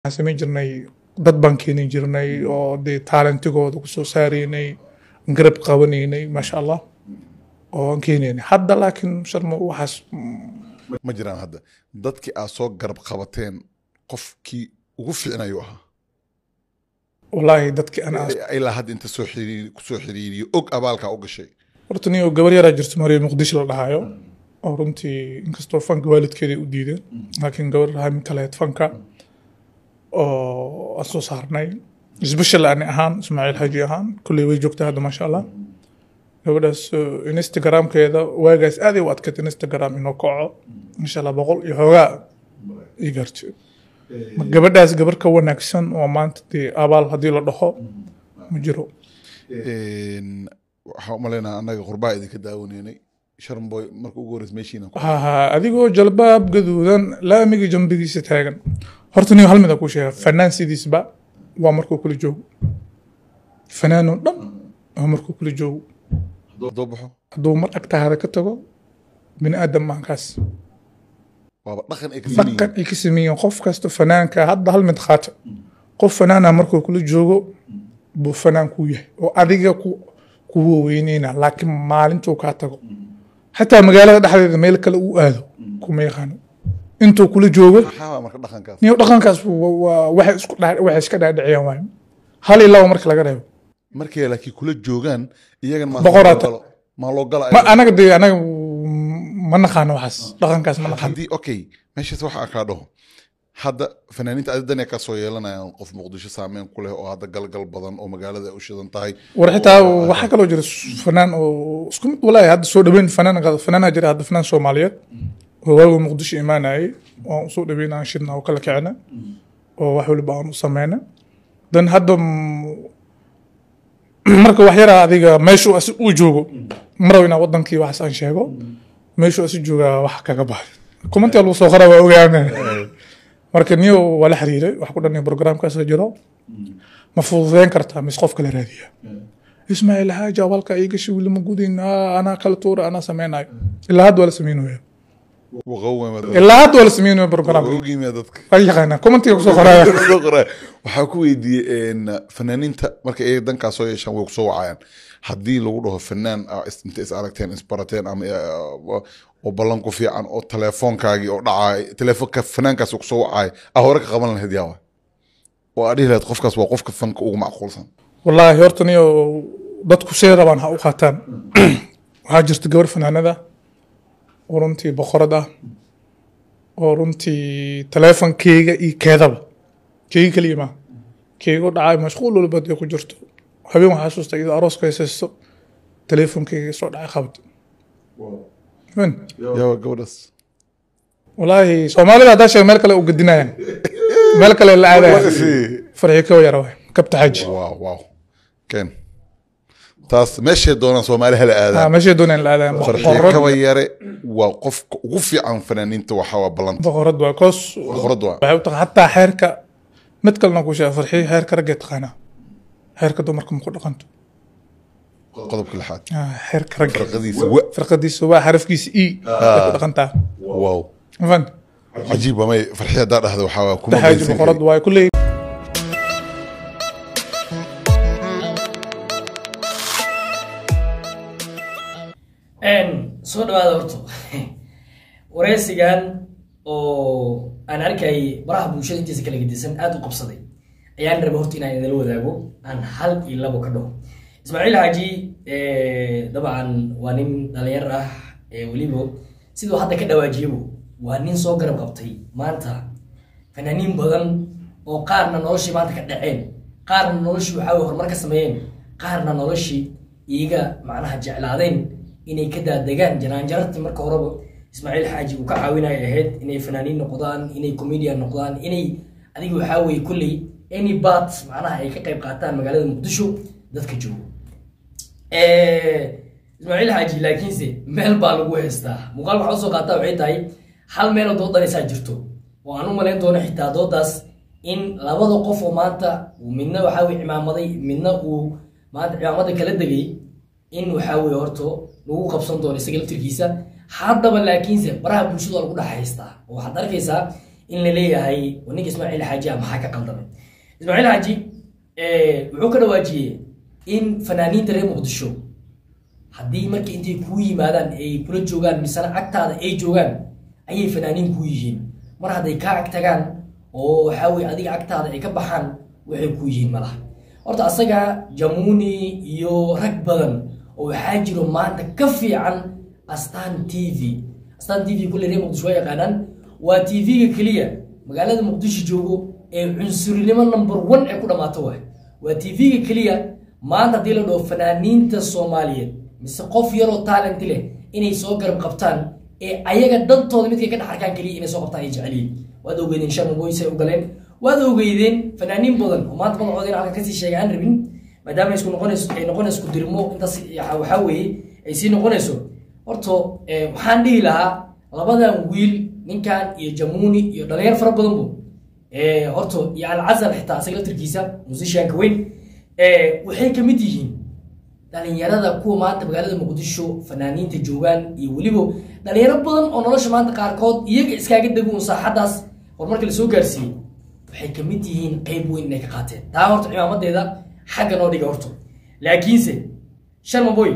waxaan samayn jirnay dad baan keeni jirnay oo dee taalentigooda kusoo saaraynay garab qabanaynay maasha allah oo aan keenaynay hadda laakiin sharma waxaas ma jiraan hadda dadkii aad soo garab qabateen qofkii ugu fiicnayu ahaa wallaahi dadkii aan aas ilaa hadda inta soo xiriiri kusoo xiriiriyo og abaalkaa u gashay horta nin oo gabar yaraa jirto mariya muqdisho la dhahayo oo runtii inkastoo fanka waalidkeeda u diideen laakiin gabar hamin kaleed fanka oo aan soo saarnay isbeshal ani ahaan ismaaciil xaji ahaan kulley way joogtaa hadda maasha allah gabadhaas uh, instagramkeeda waagaas aaday u adkayd instagram inoo kaco insha allah boqol iyo xoogaa ii gaarto Ma gabadhaas gabar ka wanaagsan oo maanta dee abaal haddii la dhaho ma jiro Een, waxaan umaleynaa annaga qurbaa idinka daawanaynay sharmboy marka ugu horreys meeshiina ku ha ha adigoo jalbaab gaduudan laamiga jambigiisa taagan horta nin hal mid aan kuu sheega fanaan sidiisba waa markuu kula joogo fanaanoo dhan waa markuu kula joogo haddoo baxo hadduu mar agtaada ka tago bini aadam maankaas waaba dhaqan ay ka sameeyeen dhaqan ay ka sameeyeen qof kasta fanaanka hadda hal mid qaata qof fanaana markuu kula joogo buu fanaan kuu yahay oo adiga ku kuwa weyneyna laakiin maalintuu kaa tago xataa magaalada dhexdeeda meel kale uu aado kuma yaqaano intuu kula joogo maxaa waa marka dhaqankaas niyo dhaqankaas wa- waa waxay isku dhaa- waxay iska dhaadhiciyaan waayo hal iyo laba marka laga reebo markay laakiin kula joogaan iyagan maa Boqoraata. loo galo- maa loo gala ma anaga dee anaga mm, ma naqaano waxaas dhaqankaas ma naqaano haddii okay meeshaas waxa kaa dhaho hadda fanaaniinta adidan ka soo yeelanayaan qof muqdisho saameyn ku leh oo hadda galgal badan oo magaalada ay u shidan tahay war xitaa waxaa kaloo jira fanaan oo isku mid walaahi hadda soo dhaweyn fanaan fanaanaa jira hadda fanaan soomaaliyeed oo waagu muqdisho imaanayay oo usoo dhaweyn aan shidna oo kala kicina oo wax waliba aan u sameyna dan hadda mm, marka wax yaraa adiga meeshuu asi uu joogo maraw inaa wadankii waxaas aan sheego meeshuu asi joogaa wax kaga baxay kumantii lagu soo qora waa ogaana marka niyo waa la xiriiray wax ku dhan programkaas jiro ma fududeyn kartaa mise qof kale raadiya ismaaciil xaaja walka iga shiwili ma gudin ah, anaa kala tuura anaa sameynayo ilaa hadda waa la sameynaya waqawema ilaa hadda waa la sameynaya programka ogimia dadka waa yaqaanaa commentiga kusoo qoraya Soo qoraa. waxaa ku weydiiyey een, fanaaniinta marka ay dankaa soo yeeshaan way kusoo wacayaan haddii lagu dhaho fanaan ah, is- inta is aragteen isbarateen ama eh, oo ballan ku fiican oo telefoonkaagii oo dhacay telefoonka fanaankaas kusoo wacay ah hore ka qaban lahayd yaawa oo aad dhihi lahayd qofkaas waa qofka fanka ugu macquulsan wallaahi horta niyo dadku see rabaan ha u qaataan waxaa jirta gabar fanaanada oo runtii boqorad ah oo runtii teleefonkeyga iyo keedaba keyga keliya ma keyga u dhacay mashquul walba dee ku jirto habeen waxaa xasuusta iyadoo arooska haysaysto teleefonkeyga soo dhacay qabad Faham? yaawa gabadhaas wallaahi soomaalida haddaa sheeg meel kale u gadinayaan meel kale la aadaya farxi ka yara waay kabta xaji waaw waaw ken taas meeshay doonaan soomaali hala Ah, aadaan meeshay doonayaan la aadayaan farxiyo boqorad kaba yare waa qofka ugu fiican fanaaniinta waxaa waa ballanta boqorad waa koos boqorad waa waxay u tahay hataa xeerka mid kalena ku sheega farxiyo xeerka raggee taqaanaa xeerka dumarka ma ku dhaqanto qodobka lixaad Ah, xeerka ragga farqadiisa wa firqadiisa waa xarafkiisa e ay ku dhaqantaa wow mafan cajiib amay farxiyo haddaa dhahda waxaa waa kuma taxaaji geysan boqorad kari. waay kulley Een, soo dhawaada horto wareysigan oo aan arkayay baraha bulshada intiisa kala gedisan aada u qabsaday ayaan raba horta inaan idinla wadaago aan hal iyo labo ka dhaho ismaaciil xaaji eh, dabcan waa nin dhalinyar ah ee weliba siduu hadda ka dhawaajiyabo waa nin soo garab qabtay maanta fanaaniin badan oo qaarna noloshii maanta ka dhaceen qaarna noloshii waxaa weye horumar ka sameeyeen qaarna noloshii iyaga macnaha jeclaadeen inay ka daadegaan janaanjarartii marka horeba ismaaciil xaaji uu ka caawinaya ahayd inay fanaaniin noqdaan inay comedian noqdaan inay adiga waxaa weye kulley any bat macnaha ay ka qayb qaataan magaalada muqdisho dadka joogo Eh, ismaaciil xaaji laakiinse meel baa lagu heystaa muuqaal waxaa usoo qaataa waxay tahay hal meeloo doodanaysaa jirto oo aan u malayn doono xitaa doodaas in labada qof oo maanta uu midna waxaa weye cimaamaday midna uu maanta cimaamada kala degay in waxaa weye horto lagu qabsan doono isaga laftirkiisa haddaba laakiinse baraha bulshada waa lagu dhex haystaa oo waxaad arkaysaa in la leeyahay "Waa ninka ismaaciil xaaji ah maxaa ka qaldamay ismaaciil xaaji eh, wuxuu ka dhawaajiyey in fanaaniinta reer muqdisho haddii markii intay kuu yimaadaan ay kula joogaan misena agtaada ay joogaan ayay fanaaniin kuu yihiin mar hadday kaa ag tagaan oo waxaa weye adiga agtaada ay ka baxaan waxay kuu yihiin malaha horta asaga jamuuni iyo rag badan oo waxaa jiro maanta ka fiican astan t v astan t v kulle reer muqdisho waa yaqaanaan waa t v-ga keliya magaalada muqdisho joogo ee cunsurinimo number one ee ku dhammaato waay waa t v-ga keliya maanta haddii la dhaho fanaaniinta soomaaliyeed mise qof yaroo talent leh inay soo garab qabtaan ee ayaga dantooda midkay ka dhex arkaan keliya inay soo qabtaan ay jecel yihiin waad ogeydeen sharma boys ay u galeen waad ogeydeen fanaaniin badan oo maanta magacooda in halkan kasii sheega aan rabin maadaama isku noqonayso ay noqonayso isku dirmo intaas yaxa- waxaa weeye ay sii noqonayso horto eh, waxaan dhihi lahaa labadan wiil ninkan iyo jamuuni iyo dhalinyar fara badan bu Eh, horto iyo alcazal xitaa asaga laftirkiisa musicianka weyn eh, waxay ka mid yihiin dhalinyarada kuwa maanta magaalada muqdisho fanaaniinta joogaan iyo weliba dhalinyaro badan oo nolosha maanta qaarkood iyaga iskaaga dego un saaxadaas horumarka lasoo gaarsiiyey waxay ka mid yihiin qeyb weyn inay ka qaateen taa horta cimaamadeeda xagga noo dhiga horto laakiinse sharma boy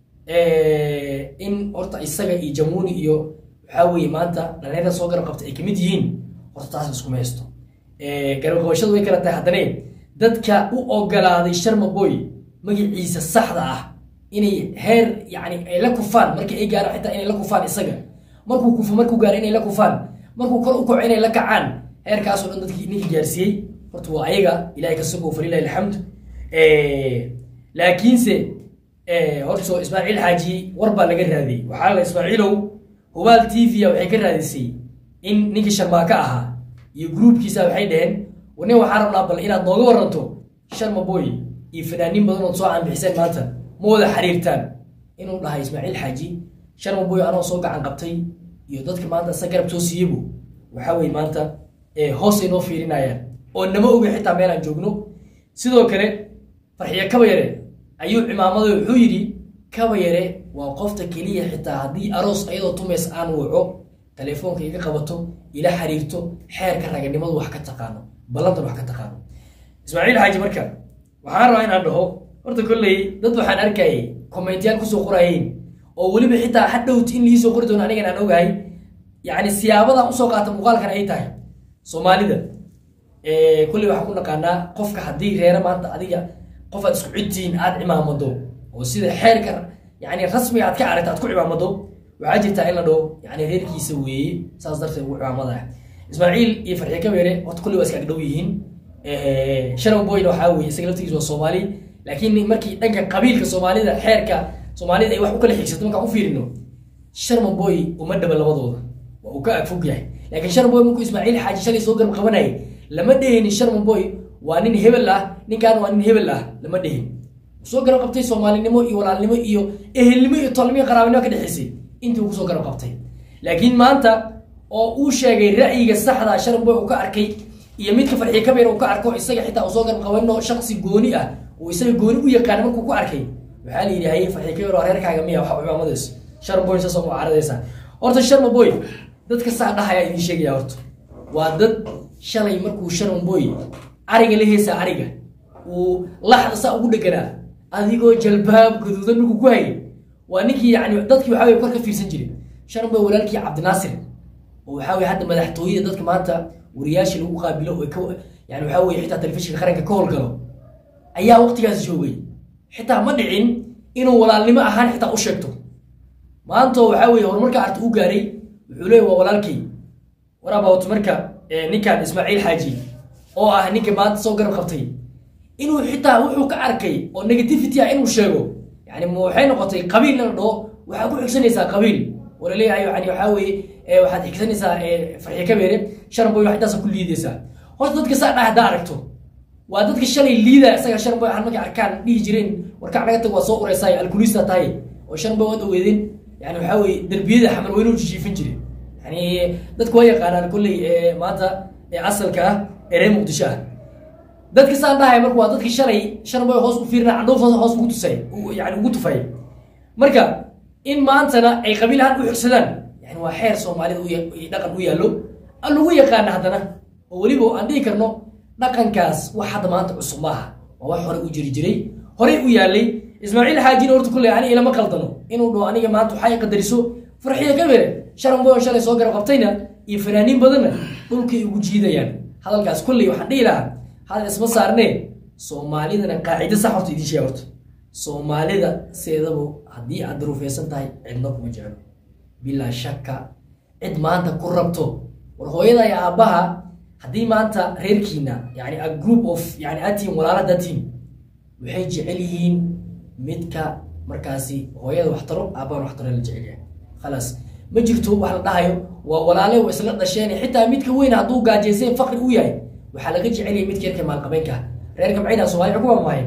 eh, in horta isaga iyo jamuuni iyo waxaa weeye maanta dhalinyarada soo garab qabta ay ka mid yihiin horta taas iskuma haysto Eh, garab qabashadu way kala tahay haddane dadka u ogolaaday sharma boy magaciisa saxda ah inay heer yani ay la kufaan markii ay gaaraan xitaa inay la kufaan isaga markuu kufo markuu gaaro inay la kufaan markuu kor u kaco inay la kacaan heerkaasoo dhan dadkii ninkii gaarsiiyey horta waa ayaga ilahay ka sugo falilahi alxamd Eh, laakiinse eh, horta ismaaciil xaaji war baa laga raadiyey waxaa la ismaaciilow hubaal t v waxay ka raadisay in ninkii sharmaaka ahaa iyo gruubkiisa waxay dhaheen wane waxaa rabnaa bal inaad nooga waranto sharma boy iyo fanaaniin badan ood soo aanbixiseen maanta ma wada xiriirtaan inuu dhahay ismaaciil xaaji sharma boy anoo soo gacan qabtay iyo dadka maanta isa garab soo siiyebu waxaa weye maanta eh, hoosay noo fiirinayaan oo nama oga xitaa meelaan joogno sidoo kale farxiyo kaba yare ayuu cimaamaday wuxuu yidhi kaba yare waa qofta keliya xitaa haddii aroos ayadoo tumays aan waco telefoonka iga qabato ila xiriirto xeerka raganimadu wax ka taqaano ballantan wax ka taqaano ismaaciil xaaji marka waxaan rabaa inaan dhaho horta kolley dad waxaan arkayay kommentiyaal kusoo qorayeen oo weliba xitaa hadhowt in liisoo qori doono anigan aan ogahay yacni siyaabadan usoo qaata muuqaalkan ay tahay soomaalida Eh, kolley waxaan ku naqaanaa qofka haddii reere maanta adiga qof aad isku cidtihiin aad cimaamado oo sida xeerka yani rasmiga aad ka aragta aad ku cimaamado waxaa jirtaa in la dhaho yani reerkiisa weeye saas darteed ugu cimaamada ismaaciil iyo farxiye kabeere horta kolley waa iska agdhow yihiin sharon boyna waxaa weeye isaga laftigiisa waa soomaali laakiin markii dhanka qabiilka soomaalida xeerka soomaalida ay wax u kala xigsato markaan u fiirino sharma boy uma dhaba labadooda waa uu ka agfog yahay laakiin sharma boy markuu ismaaciil xaaji shalay soo garab qabanayay lama dhehinin sharma boy waa nin hebel ah ninkan waa nin hebel ah lama dhehin soo garab qabtay soomaalinimo iyo walaalnimo iyo ehelnimo iyo tolnimo iyo qaraabanimo ka dhexaysay intii uu kusoo garab qabtay laakiin maanta oo uu sheegay ra'yiga saxda sharma boy uu ka arkay iyo midka farxiye kabeer uu ka arko isaga xitaa uu soo garab qabanno shaksi gooni ah uu isaga gooni u yaqaana markuu ku arkay waxaa la yidhi haye farxiye kabeer waa reerkaaga miya waxa cimaamadays sharma boy saasoo mucaaradaysa horta sharma boy dadka saa dhahaya idiin sheegaya horta waa dad shalay markuu sharma boy ariga la heesaa ariga uu laxda saa ugu dheganaa adigoo jalbaab gaduudan markuu ku hayay waa ninkii yani dadkii waxaa weye kor ka fiirsan jiray sharma boy walaalkii cabdinaasir oo waxaa weye hadda madaxtooyada dadka maanta wariyaasha lagu qaabilo oo ka yani waxaa weye xitaa telefishinka qaranka ka howlgalo ayaa waqtigaas joogay xitaa ma dhicin inuu walaalnimo ahaan xitaa u sheegto maanta waxaa weye horumarka arta u gaaray wuxuu leeyahy waa walaalkay waraabawt marka ninkan ismaaciil xaaji oo ah ninka maanta soo garab qabtay inuu xitaa wuxuu ka arkay oo negativity ah inuu sheego yani ma waxay noqotay qabiil la dhaho waxaa ku xigsanaysaa qabiil oo laleeyahay yani waxaa weeye waxaad xigsanaysaa farxiye kabeere sharboy wax intaasa ku liidaysaa horta dadka saa dha haddaa aragto waa dadka shalay liida isaga sharboy waxaan markay arkaan dhihi jireen warkac naga tag waa soo ureysaay alkulista tahay oo sharboy waad ogeedeen yani waxaa weeye derbiyada xamar weynuu jijiifin jire yani dadku waa yaqaanaan kolley maanta asalka ah ee reer muqdisho ah dadka saan dhahay marka waa dadki shalay sharboy hoos u fiirina candhuuf hoos ugu tusay yani ugu tufay marka in maantana ay qabiil ahaan u xigsadaan yani waa xeer soomaalida dhaqan u yaallo lagu yaqaana haddana oo weliba aan dhihi karno dhaqankaas wax hadda maanta cusub maaha waa wax horey u jiri jiray horey u yaalay ismaaciil xaajina horta kulley ani ilama qaldano inuu dhaho aniga maanta waxay qadariso farxiya kabere sharan boon shalay soo garab qabtayna iyo fanaaniin badanna dhulkay ugu jiidayaan hadalkaas kulley waxaan dhihi lahaa hadal isma saarnee soomaalidana qaacido sax horta idiin sheega horta soomaalida seedaba haddii aad daruufeysan tahay cidna kuma jeclo bilaa shakka cid maanta ku rabto war hooyada iyo aabbaha haddii maanta reerkiina yani a group of yani atiin walaalada team waxay jecel yihiin midka markaasi hooyada wax taro aabbahan wax taro la jecel yahay khalaas ma jirto wax la dhahayo waa walaale waa isla dhasheen xitaa midka weyn hadduu gaajaysan faqri u yahay waxaa laga jecel yahay midka yarka maalqabeenka ah reerka maxay dhaha soomaalida kuma maahayn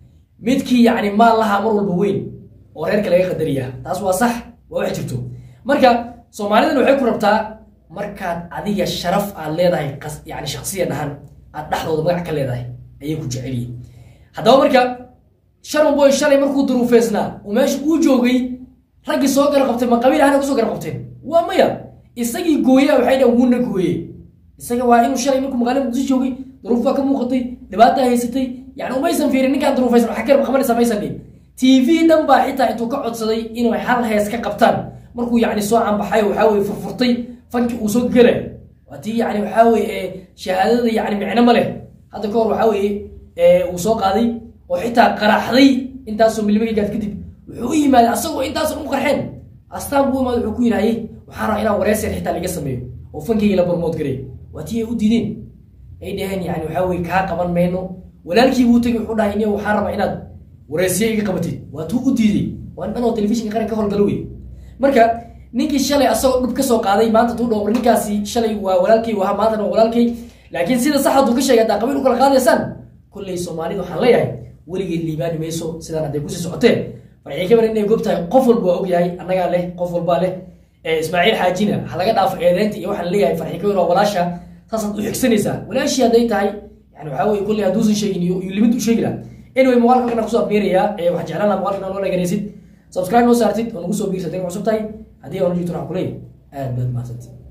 midkii yani maal lahaa mar walba weyn oo reerka laga qadariyaa taas waa sax waa wax jirto marka soomaalidan waxay ku rabtaa markaad adiga sharaf aad leedahay qas- yani shaksiyan ahaan aad dhexdooda magac ka leedahay ayay ku jecel yihiin haddaba marka sharon boy shalay markuu duruufeysnaa uu meesha uu joogay raggii soo gara qabtay ma qabiil ahana kusoo gara qabteen waa maya isagii gooya waxay dhahan wuuna gooye isaga waa inuu shalay markuu magaalada muqdisho joogay duruuf baa ka muuqatay dhibaata haysatay yani umaysan fiirin ninkaan duruufaysan wax ka qabanaysa maysan dhihin tv dhan baa xitaa intuu ka codsaday inay hal hees ka qabtaan markuu yani soo canbaxay waxaa weye furfurtay fankii uu soo gelay waa tii yani waxaa weye shahaadada yani micno ma leh hadda ka hor waxaa weye uu soo qaaday oo xitaa qaraxday intaasoo milmagaygaad kadib wuxuu u yimaaday asagoo intaasan u qarxeen astaan buu imaada wuxuu ku yidhahay waxaan rabaa inaan wareyser xitaa laga sameeyo oo fankayga la barmood garay waa tii ay u diideen ay dhaheen yani waxaa weye kaa qaban mayno walaalkii buu tegay wuxuu dhahay niyo waxaan rabaa inaad wareysiye iga qabatid waa tuu u diiday waa nin dhan oo telefishinka qaranka ka howlgalo wey marka ninkii shalay asagoo dhub ka soo qaaday maanta tuu dhowr ninkaasi shalay waa walaalkay waa maantana waa walaalkay laakiin sida sax hadduu ka sheegay haddaa qabiil u kala qaadaysaan kolley soomaalida waxaan leeyahay weligeed liibaani mayso sidaan hadday kusii socotee farxii kabar inay gob tahay qof walba waa ogyahay annagaa leh qof walbaa leh ismaaciil xaajina ha laga dhaafo eedeynta iyo waxaan leeyahay farxii kabar waa walaasha saasaad u xigsanaysaa walaashii hadday tahay yani waxaa weye kolley hadduusan sheegin iyo limid u sheegi laha anyway muuqaalka halkan kusoo abmeerayaa waxaan jeclaan laha muuqaalkan loo dhaganaysid subscribe noo saartid oo nagu soo biirsa dega cusub tahay haddii aan jirto waxaan kuleeyahay aad baad mahadsantii